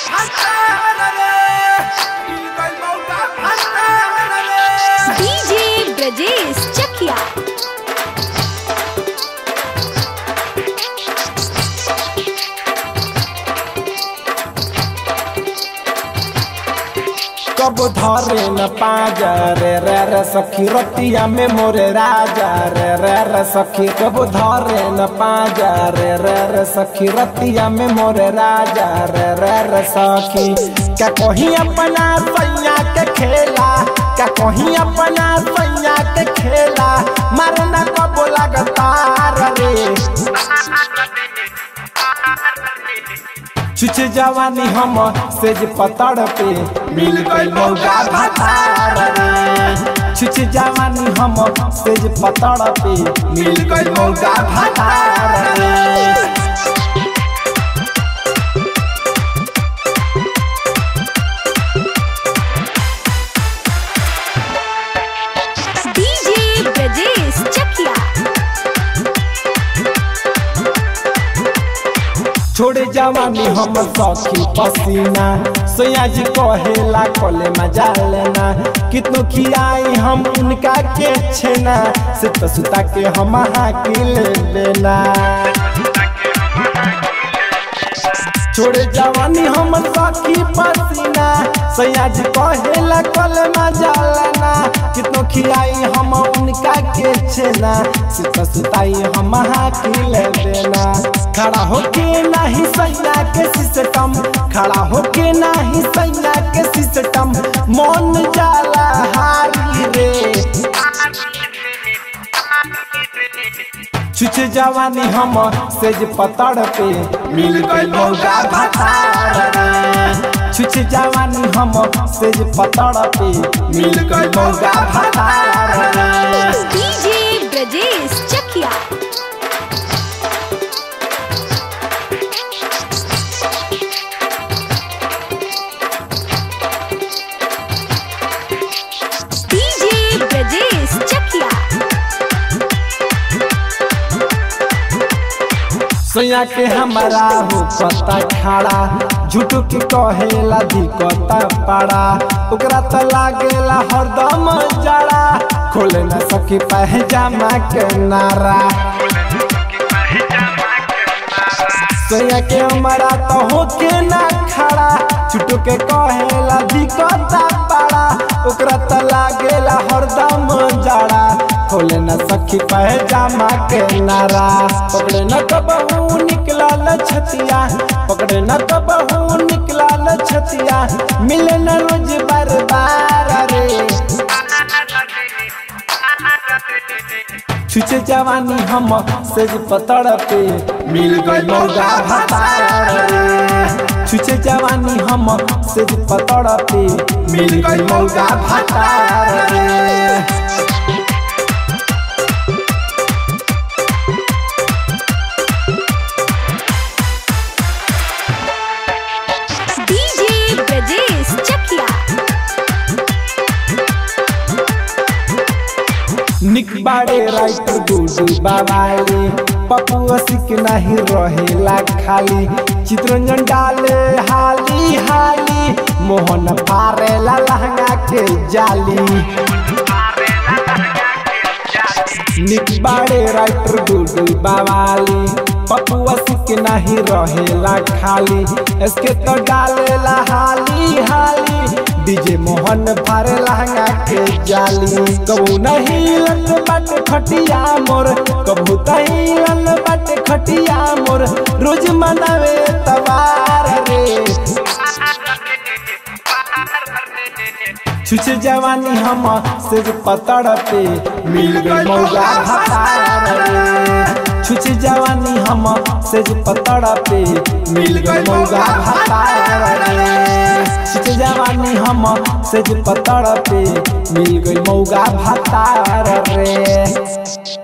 DJ Brajesh चकिया कब धरे न पाजा रे रे रे सखी रतिया में मोरे राजा रे रे रे सखी कब धरे न पाजा रे रे रे सखी रतिया में मोरे राजा रे रे रे सखी क्या कहीं अपना सैया के खेला क्या कहीं अपना सैया के खेला मारना कब लगातार रे छुछ जवानी हम सेज पतड़ पे मिल गई मौका भतार रे छुछ जवानी हम सेज पतड़ पे मिल गई मौका भतार रे डीजे ब्रजेश चकिया छोड़े जवानी हम सखी पसीना सोया जी कहेला कोले मजा लेना कितनो खियाई हम उनका के छेना सुत सुता के हम हाकिल लेना छोड़े जवानी हम सखी पसीना सोया जी कहेला कोले मजा लेना कितनो खियाई हम उनका के छेना सुत सुताई हम हाकिल लेना खड़ा होके नाही सैया के सिस्टम खड़ा होके नाही सैया के सिस्टम मन जाला हारी रे छुछ जवानी हम सेज पतड़ पे मिल गई मौका भतार रे छुछ जवानी हम सेज पतड़ पे मिल गई मौका भतार रे डीजे ब्रजेश चकिया डीजे ब्रजेश चकिया सोया के हमारा हो पता खड़ा झूठो के कहेला दिक्कत पाड़ा ओकरा त लागेला हरदम जड़ा खोले न सकी पहजामा के नारा सोया के हमारा तो होके ना खड़ा झूठो के कहेला दिक्कत पाड़ा ओकरा त लागेला हरदम जड़ा खोले न सखी पहजामा के नारा पकड़े न कबहू निकलल छतिया पकड़े न कबहू निकलल छतिया मिले न रोज बार बार रे छुचे जवानी हम सेज पतड़ पे मिल गई मौका भतार रे छुचे जवानी हम सेज पतड़ पे मिल गई मौका भतार रे डीजे ब्रजेश चकिया निक बाड़े राइटर गुडू बाबाले पपुआ सिक नहीं रहेला खाली चित्रंजन डाले हाली हाली मोहन फारेला लहंगा के जाली निक बाड़े राइटर गुडू बाबाली पपुआ सिक नहीं रहेला खाली इसके तो डालेला हाली हाली डीजे मोहन फारे लहंगा के जाली कबू नहीं लन बट खटिया मोर कबू तही लन बट खटिया मोर रोज मनावे तवार रे छुछ जवानी हम सिर पतड़ पे मिल गई मौका भतार रे छुछ जवानी हम सिर पतड़ पे मिल गई मौका भतार रे छुछ जवानी हम सिर पतड़ पे मिल गई मौका भतार रे